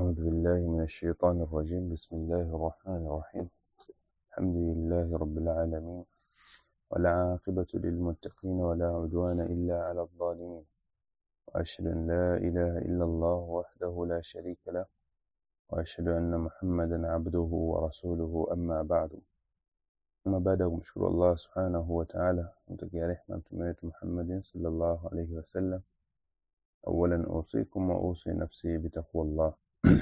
أعوذ بالله من الشيطان الرجيم بسم الله الرحمن الرحيم الحمد لله رب العالمين والعاقبة للمتقين ولا عدوان إلا على الظالمين وأشهد أن لا إله إلا الله وحده لا شريك له وأشهد أن محمدا عبده ورسوله أما بعد أما بعد kumshukuru Allah subhanahu wa ta'ala mtakia rehma mtume wetu Muhammadin sallallahu alayhi wasallam awalan usikum wa usi nafsi bitaqwa Allah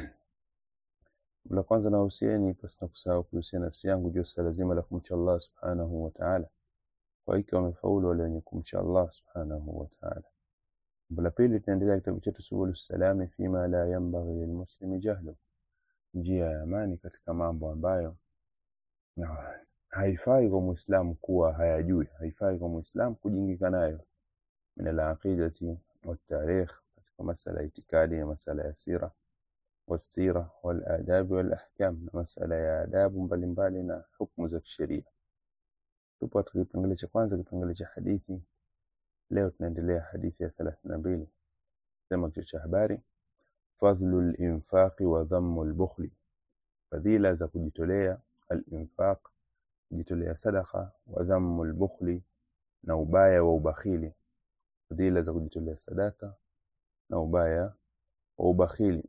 la kwanza nahusieni pasina kusahau kuhusia nafsi yangu juu swala zima la kumcha Allah subhanahu wa ta'ala kwa hiki wamefaulu wale wenye kumcha Allah subhanahu wa ta'ala jambo la pili tunaendelea kitabu chetu subulu salami fima la yanbaghi lilmuslimi jahlu njia ya amani katika mambo ambayo na haifai kwa muislamu kuwa hayajui haifai kwa muislamu kujingika nayo min alaqidati والتاريخ katika masala ya itikadi na masala ya sira والسيرة والآداب والأحكام na masala ya adabu mbalimbali na hukumu za kisheria tupo katika kipengele cha kwanza kipengele cha hadithi leo tunaendelea hadithi ya 32 sema kichwa cha habari fadhlu linfaqi wa dhammu lbukhli fadhila za kujitolea alinfaq kujitolea sadaka wa dhammu lbukhli na ubaya wa ubakhili fadhila za kujitolea sadaka na ubaya wa ubakhili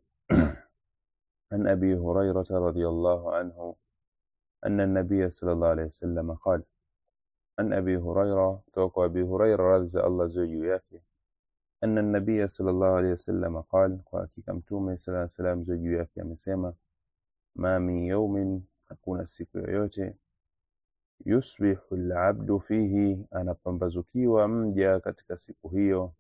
عن أبي هريرة رضي الله عنه أن النبي صلى الله عليه وسلم قال عن أبي هريرة توقع أبي هريرة رضي الله زوجي yake أن النبي صلى الله عليه وسلم قال kwa hakika mtume صلى الله عليه وسلم زوجي yake amesema ma min yawmin hakuna siku yoyote yusbihu alabdu fihi anapambazukiwa mja katika siku hiyo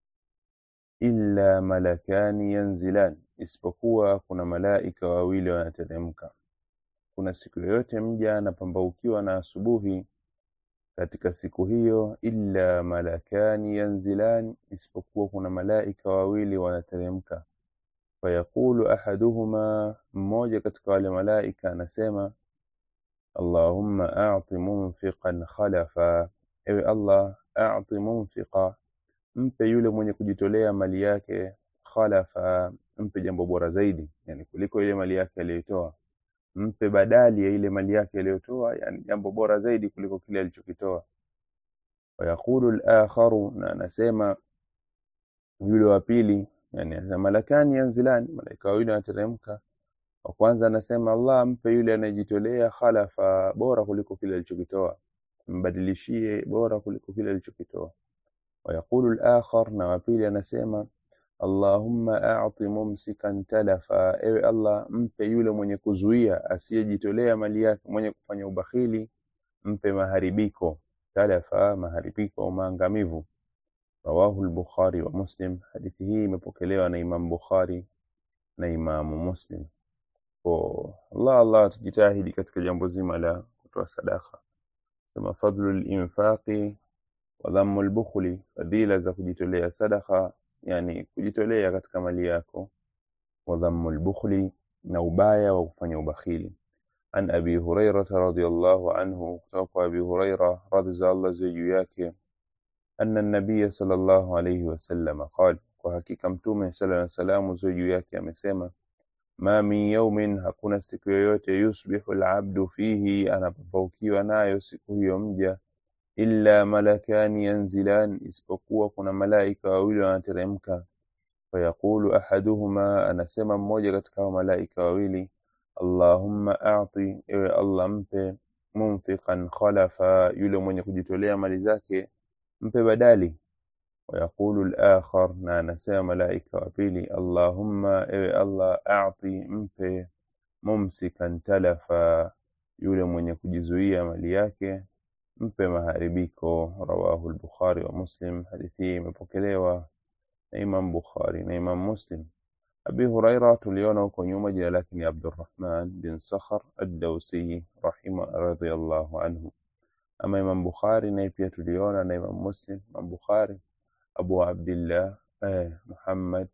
illa malakani yanzilan isipokuwa kuna malaika wawili wanateremka kuna siku yoyote mja anapambaukiwa na asubuhi katika siku hiyo illa malakani yanzilan isipokuwa kuna malaika wawili wanateremka fayaqulu ahaduhuma mmoja katika wale malaika anasema allahumma a'ti munfiqan khalafa ewe allah a'ti munfiqa mpe yule mwenye kujitolea mali yake khalafa mpe jambo bora zaidi yani kuliko ile mali yake aliyotoa mpe badali ya ile mali yake aliyotoa yani jambo bora zaidi kuliko kile alichokitoa wayaqulu al-akharu na anasema yule wa pili yani anasema malakani yanzilani malaika wawili wanateremka wa kwanza anasema Allah mpe yule anayejitolea khalafa bora kuliko kile alichokitoa mbadilishie bora kuliko kile alichokitoa ويقول الآخر na wa pili anasema Allahumma a'ti mumsikan talafa ewe Allah mpe yule mwenye kuzuia asiyejitolea mali yake mwenye kufanya ubakhili mpe maharibiko talafa maharibiko maangamivu rawahu al-Bukhari wa Muslim hadithi hii imepokelewa na Imam Bukhari na Imam Muslim kwa Allah Allah tujitahidi katika jambo zima la kutoa sadaka sema fadlu al-infaqi wa dhammu al-bukhli fadhila za kujitolea sadaka yani kujitolea katika mali yako wa dhammu al-bukhli na ubaya wa kufanya ubakhili an abi hurairah radhiyallahu anhu kutoka kwa abi hurairah radhiyallahu juu yake anna an-nabiy sallallahu alayhi wasallam qala kwa hakika mtume sallallahu alayhi wasallam juu yake amesema ma min yawmin hakuna siku yoyote yusbihu al-abdu fihi anapopaukiwa nayo siku hiyo mja illa malakani yanzilan isipokuwa kuna malaika wawili wanateremka fayaqulu ahaduhuma anasema mmoja katika hao malaika wawili allahumma a'ti ewe allah mpe munfiqan khalafa yule mwenye kujitolea mali zake mpe badali wayaqulu al-akhar na anasema malaika wa pili allahumma ewe allah a'ti mpe mumsikan talafa yule mwenye kujizuia mali yake mpe maharibiko rawahu al-Bukhari wa Muslim hadithi hii imepokelewa na Imam Bukhari na Imam Muslim Abi Huraira tuliona huko nyuma jina lake ni Abdurrahman bin Sakhar ad-Dawsi rahima radhiyallahu anhu ama Imam Bukhari naye pia tuliona na Imam Muslim Imam Bukhari Abu Abdullah eh, Muhammad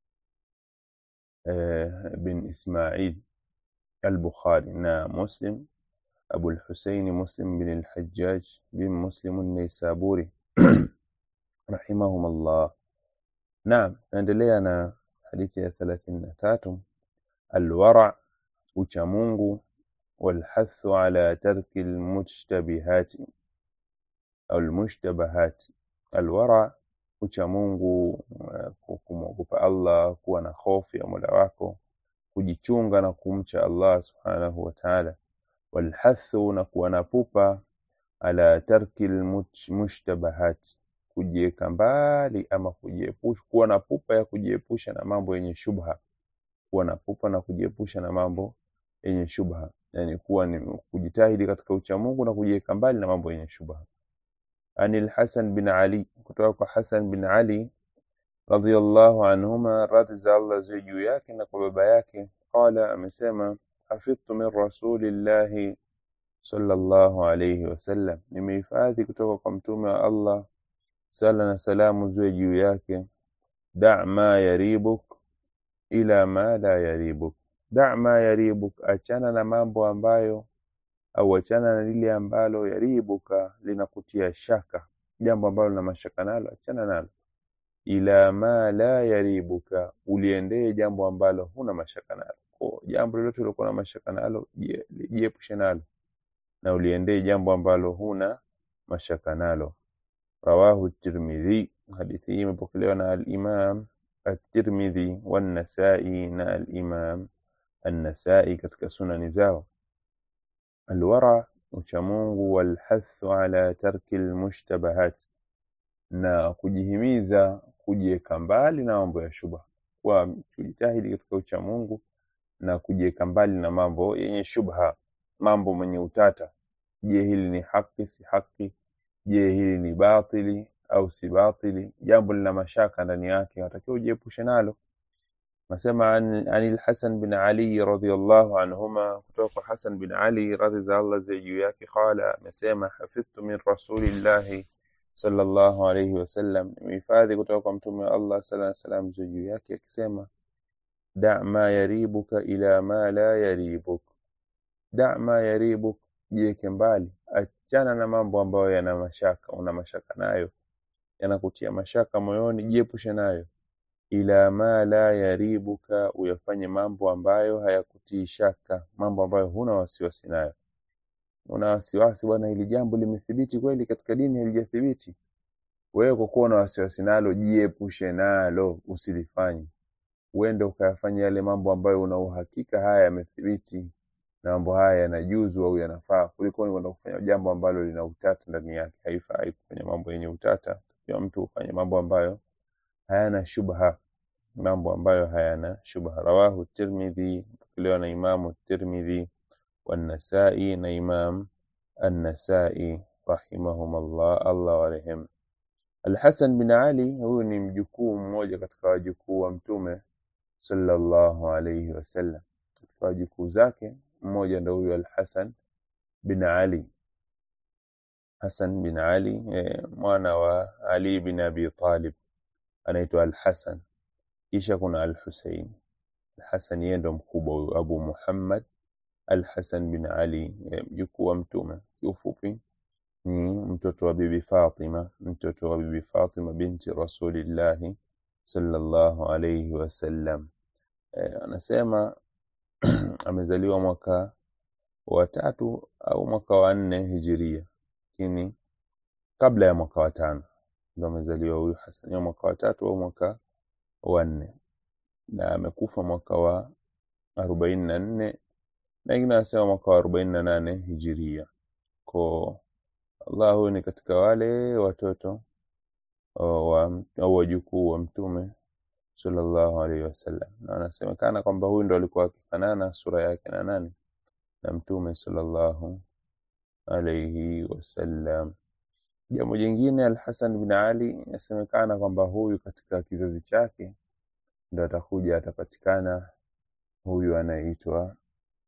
eh, bin Ismail al-Bukhari na Muslim أبو الحسين مسلم بن الحجاج بن مسلم النيسابوري رحمهم الله نعم naendelea na hadithi ya thelathini na tatu alwara uchamungu walhathu ala tarki almushtabihati au almushtabahati alwara uchamungu uh, kumwogopa Allah kuwa na hofu ya Mola wako kujichunga na kumcha Allah subhanahu wa ta'ala walhathu na kuwa na pupa ala tarki almushtabahat kujieka mbali ama kujiepusha kuwa na pupa ya kujiepusha na mambo yenye shubha kuwa na pupa na kujiepusha na mambo yenye shubha yani kuwa ni kujitahidi katika uchamungu na kujiweka mbali na mambo yenye shubha anil Hasan bin Ali kutoka kwa Hasan bin Ali radhiyallahu anhuma radhi za Allah ziwe juu yake na kwa baba yake qala amesema hafidhtu min rasulillahi sallallahu alayhi wasallam nimehifadhi kutoka kwa mtume wa Allah sala na salamu ziwe juu yake da ma yaribuk ila ma la yaribuk da ma yaribuk achana na mambo ambayo au achana na lile ambalo yaribuka linakutia shaka jambo ambalo lina mashaka nalo achana nalo ila ma la yaribuka uliendee jambo ambalo huna mashaka nalo kwa jambo lolote lilokuwa na mashaka nalo jiepushe nalo na uliendee jambo ambalo huna mashaka nalo rawahu tirmidhi hadithi hii imepokelewa na al-imam at-tirmidhi wan-nasai na al-imam an-nasai katika sunani zao alwara uchamungu walhathu ala tarki almushtabahat na kujihimiza kujiweka mbali na mambo ya shubha kwa kujitahidi katika uchamungu na kujiweka mbali na mambo yenye shubha mambo mwenye utata je hili ni haki si haki je hili ni batili au si batili jambo lina mashaka ndani yake unatakiwa ujiepushe nalo nasema an al-Hasan bin Ali radhiyallahu anhuma kutoka kwa Hasan bin Ali radhi za Allah ziwe juu yake qala amesema hafidhtu min rasulillahi sallallahu alayhi wasallam nimehifadhi kutoka kwa mtume wa Allah sallallahu alayhi wasallam ziwe juu yake akisema da ma yaribuka ila ma la yaribuk da ma yaribuk jiweke mbali achana na mambo ambayo yana mashaka una mashaka nayo yanakutia mashaka moyoni jiepushe nayo ila ma la yaribuka uyafanye mambo ambayo hayakutii shaka mambo ambayo huna wasiwasi nayo una wasiwasi bwana hili jambo limethibiti kweli katika dini halijathibiti wewe kwa kuwa na wasiwasi nalo jiepushe nalo usilifanye uende ukayafanya yale mambo ambayo una uhakika haya yamethibiti na mambo haya yanajuzu au yanafaa kuliko kwenda kufanya jambo ambalo lina utata ndani yake haifai kufanya mambo yenye utata ya mtu ufanye mambo ambayo hayana shubha mambo ambayo hayana shubha rawahu tirmidhi pokelewa na imamu tirmidhi والنسائي na imam an-nasai rahimahum Allah Allah warehemu Al-Hasan bin Ali huyu ni mjukuu mmoja katika wajukuu wa mtume sallallahu alayhi wasallam katika wajukuu zake mmoja ndio huyu Al-Hasan bin Ali Hasan bin Ali eh, mwana wa Ali bin Abi Talib anaitwa Al-Hasan kisha kuna Al-Husayn Al-Hasan yeye ndo mkubwa huyu Abu Muhammad Al-Hasan bin Ali mjukuu wa mtume kiufupi ni mtoto wa bibi Fatima mtoto wa bibi Fatima binti Rasulillahi sallallahu alayhi wasallam e, anasema amezaliwa mwaka wa tatu au mwaka wa nne hijiria lakini kabla ya mwaka wa tano ndo amezaliwa huyu Hasan ya mwaka wa tatu au mwaka wa nne na amekufa mwaka wa arobaini na nne na wengine wanasema mwaka wa arobaini na nane hijiria ko Allah huyu ni katika wale watoto wa au wajukuu wa mtume sallallahu alaihi wasallam na anasemekana kwamba huyu ndo alikuwa akifanana sura yake na nani na mtume sallallahu alaihi wasallam jambo jingine Al-Hasan bin Ali inasemekana kwamba huyu katika kizazi chake ndo atakuja atapatikana huyu anaitwa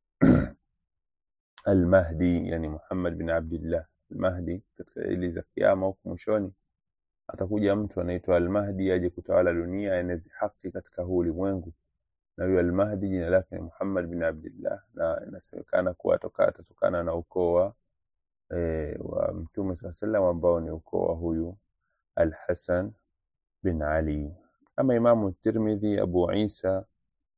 Al-Mahdi yani Muhammad bin Abdullah Al-Mahdi katika ili za kiyama huko mwishoni atakuja mtu anaitwa Al-Mahdi aje kutawala dunia aeneze haki katika huu ulimwengu na huyo Al-Mahdi jina lake ni Muhammad bin Abdullah na inasemekana kuwa atoka atatokana na ukoo wa e, wa Mtume SAW sallam ambao ni ukoo wa huyu Al-Hasan bin Ali ama Imamu Tirmidhi Abu Isa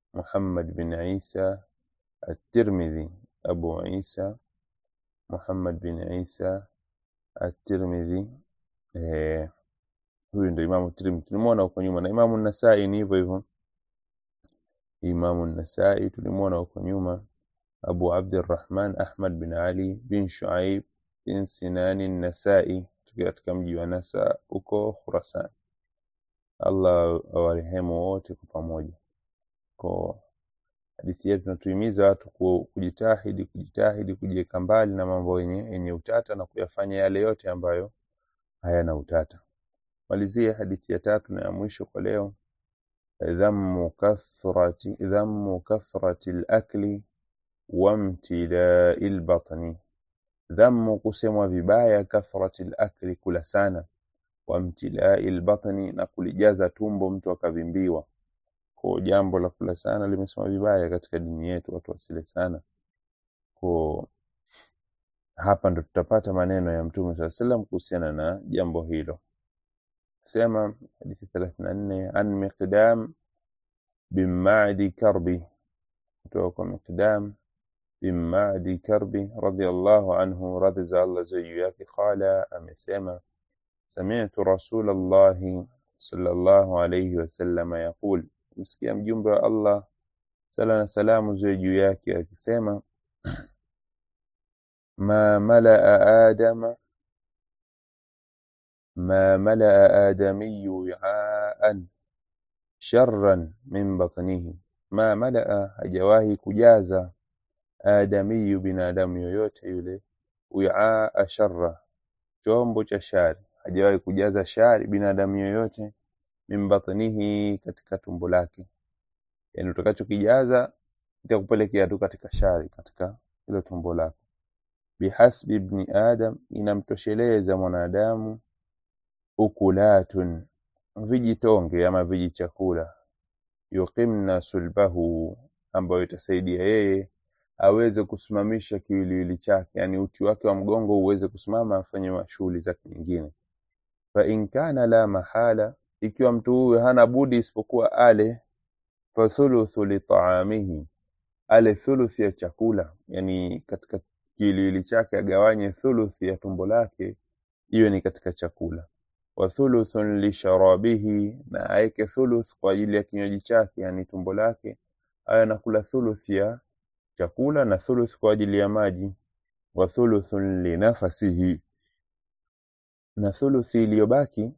Muhammad bin Isa at-Tirmidhi Abu Isa Muhammad bin Isa at-Tirmidhi eh, huyu ndio Imamu Tirmidhi tulimwona huko nyuma, na Imamu Nasai ni hivyo hivyo. Imamu Nasai tulimwona huko nyuma, Abu Abdurrahman Ahmad bin Ali bin Shuaib bin Sinani Nasai, tukiwa katika mji wa Nasa huko Khurasan. Allah awarehemu wote kwa pamoja. Kwa hadithi yetu tunatuhimiza watu ku- kujitahidi kujitahidi kujiweka mbali na mambo yenye yenye utata na kuyafanya yale yote ambayo hayana utata. Malizie hadithi ya tatu na ya mwisho kwa leo, dhammu kathrati dhammu kathrati al-akli wamtilai al-batni, dhammu kusemwa vibaya, kathrati al-akli kula sana, wamtilai al-batni na kulijaza tumbo mtu akavimbiwa. Kwa jambo la kula sana limesema vibaya katika dini yetu, watu wasile sana. Kwa hapa ndo tutapata maneno ya Mtume saa salam kuhusiana na jambo hilo. Sema hadithi 34 an Miqdam bin Ma'di Karbi, kutoka kwa Miqdam bin Ma'di Karbi radhiyallahu anhu, radhi za Allah ziwe juu yake, qala, amesema sami'tu Rasulallahi sallallahu alayhi wasallam yaqul, msikia mjumbe wa Allah sala na salamu ziwe juu yake akisema ma malaa adama ما ملأ آدمي وعاء شرا من بطنه ما ملأ hajawahi kujaza adamiyu binadamu yoyote yule wiaa sharra chombo cha shari hajawahi kujaza shari binadamu yoyote min batnihi katika tumbo lake yani utakachokijaza itakupelekea tu katika shari katika hilo tumbo lako bihasbi ibni adam inamtosheleza mwanadamu ukulatun vijitonge ama vijichakula yuqimna sulbahu ambayo itasaidia yeye aweze kusimamisha kiwiliwili chake yani uti wake wa mgongo uweze kusimama afanye shughuli zake nyingine fa in kana la mahala ikiwa mtu huyu hana budi isipokuwa ale fa thuluthu li ta'amihi ale thuluthi ya chakula yani katika kiwiliwili chake agawanye thuluthi ya tumbo lake iwe ni katika chakula wa thuluthun li sharabihi na aeke thuluth kwa ajili ya kinywaji chake yani tumbo lake awe anakula thuluth ya chakula na thuluth kwa ajili ya maji wa thuluthun li nafasihi na thuluthi iliyobaki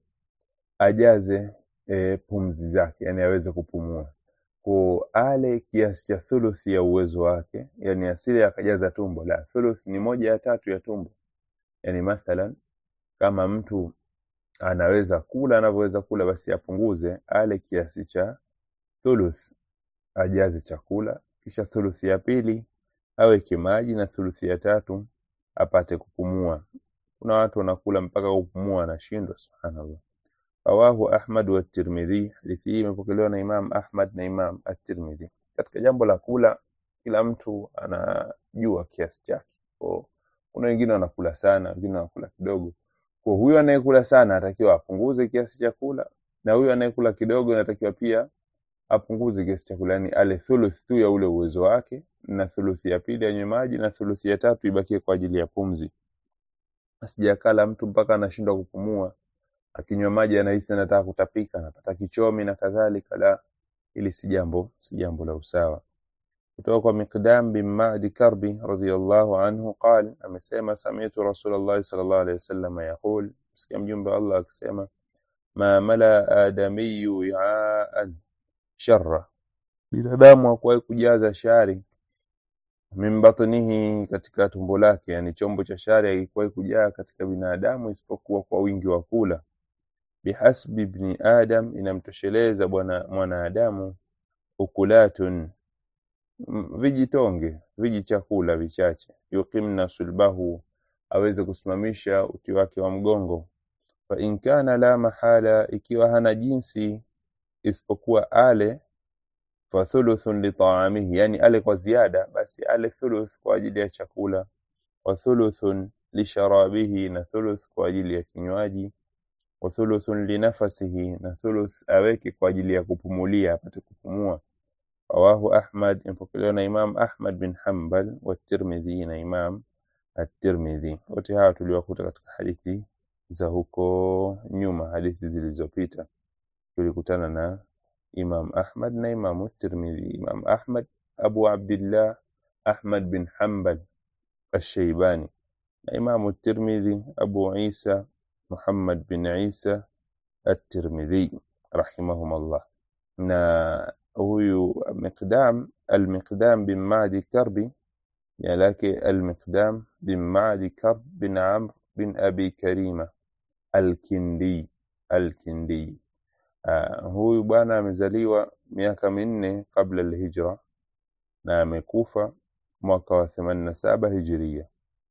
ajaze e, pumzi zake yani aweze kupumua ko ale kiasi cha thuluthi ya uwezo wake yani asile akajaza tumbo la thuluth ni moja ya tatu ya tumbo yani mathalan kama mtu anaweza kula anavyoweza kula basi apunguze ale kiasi cha thuluth ajaze chakula kisha thuluthi ya pili aweke maji na thuluthi ya tatu apate kupumua kuna watu wanakula mpaka kupumua anashindwa subhanallah rawahu ahmad wa tirmidhi hadithi hii imepokelewa na imam ahmad na imam at-tirmidhi katika jambo la kula kila mtu anajua kiasi chake Kwa kuna wengine wanakula sana wengine wanakula kidogo kwa huyo anayekula sana anatakiwa apunguze kiasi cha kula na huyo anayekula kidogo anatakiwa pia apunguze kiasi cha kula yani ale thuluth tu ya ule uwezo wake na thuluthi ya pili anywe maji na thuluthi ya tatu ibakie kwa ajili ya pumzi asijakala mtu mpaka anashindwa kupumua akinywa maji anahisi anataka kutapika anapata kichomi na kadhalika la ili si jambo si jambo la usawa kutoka kwa Miqdam bin Ma'di Karbi radhiyallahu anhu qal amesema sami'tu Rasulullah sallallahu alayhi wasallam yaqul msikia mjumbe wa Allah akisema ma mala adamiyyu wi'aan sharra binadamu hakuwahi kujaza shari min batnihi katika tumbo lake yani chombo cha shari hakikuwahi kujaa katika binadamu isipokuwa kwa wingi wa kula bihasbi ibni adam inamtosheleza bwana mwanadamu ukulatun m- vijitonge vijichakula vichache yuqimna sulbahu aweze kusimamisha uti wake wa mgongo fa in kana la mahala ikiwa hana jinsi isipokuwa ale fa thuluthun li ta'amihi yani ale kwa ziada basi ale thuluth kwa ajili ya chakula wa thuluthun li sharabihi na thuluth kwa ajili ya kinywaji wa thuluthun li nafasihi na thuluth aweke kwa ajili ya kupumulia apate kupumua rawahu Ahmad, impokelewa na Imam Ahmad bin Hanbal wa Tirmidhi na Imam at-Tirmidhi. Wote hawa tuliwakuta katika hadithi za huko nyuma, hadithi zilizopita tulikutana na Imam Ahmad na Imam at-Tirmidhi. Imam Ahmad Abu Abdullah Ahmad bin Hanbal ash-Shaybani na Imam at-Tirmidhi Abu Isa Muhammad bin Isa at-Tirmidhi rahimahumullah. Na huyu Miqdam al-Miqdam bin Ma'di Karbi jina lake al-Miqdam bin Ma'di Karb bin Amr bin Abi Karima al-Kindi al-Kindi. Uh, huyu bwana amezaliwa miaka minne kabla al-Hijra na amekufa mwaka wa 87 Hijiria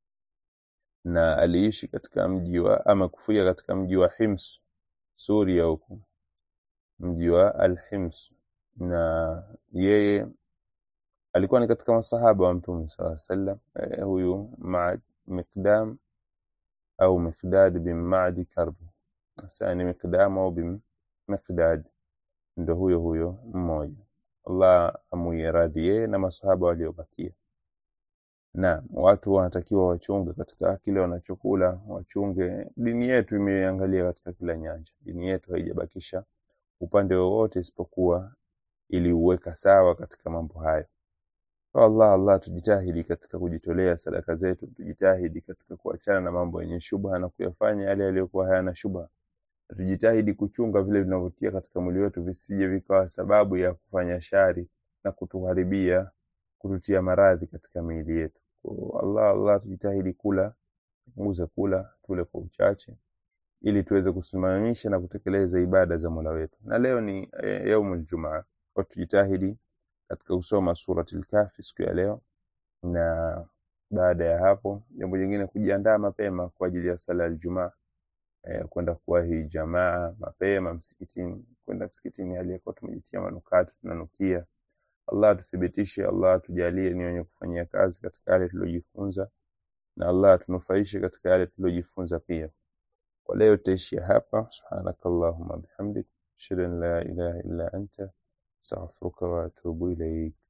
na aliishi katika mji wa ama kufia katika mji wa Hims Suria huko mji wa Al-Hims na yeye alikuwa ni katika masahaba wa Mtume sallallahu alaihi wasallam eh, huyu Ma'ad Miqdam au Miqdad bin Ma'di Karbi sasa ni Miqdam au bin Miqdad ndo huyo huyo mmoja Allah amuie radhi yeye na masahaba waliobakia na watu wanatakiwa wachunge katika kile wanachokula, wachunge. Dini yetu imeangalia katika kila nyanja. Dini yetu haijabakisha upande wowote isipokuwa iliuweka sawa katika mambo hayo. Kwa Allah Allah, tujitahidi katika kujitolea sadaka zetu, tujitahidi katika kuachana na mambo yenye shubha na kuyafanya yale yaliyokuwa hayana shubha. Tujitahidi kuchunga vile vinavyotia katika mwili wetu visije vikawa sababu ya kufanya shari na kutuharibia kututia maradhi katika miili yetu. Kwa Allah Allah, tujitahidi kula, tupunguze kula, tule kwa uchache, ili tuweze kusimamisha na kutekeleza ibada za Mola wetu. Na leo ni e, yaumul Jumaa, kwa tujitahidi katika kusoma suratul Kahfi siku ya leo, na baada ya hapo, jambo jingine kujiandaa mapema kwa ajili ya sala ya Ijumaa, e, kwenda kuwahi jamaa mapema msikitini, kwenda msikitini hali ya kuwa tumejitia manukato, tunanukia Allah tuthibitishe, Allah tujalie ni wenye kufanyia kazi katika yale tuliojifunza, na Allah tunufaishe katika yale tuliojifunza pia. Kwa leo tutaishia hapa. Subhanakallahumma bihamdik ashhadu an la ilaha illa anta astaghfiruka wa atubu ilaik.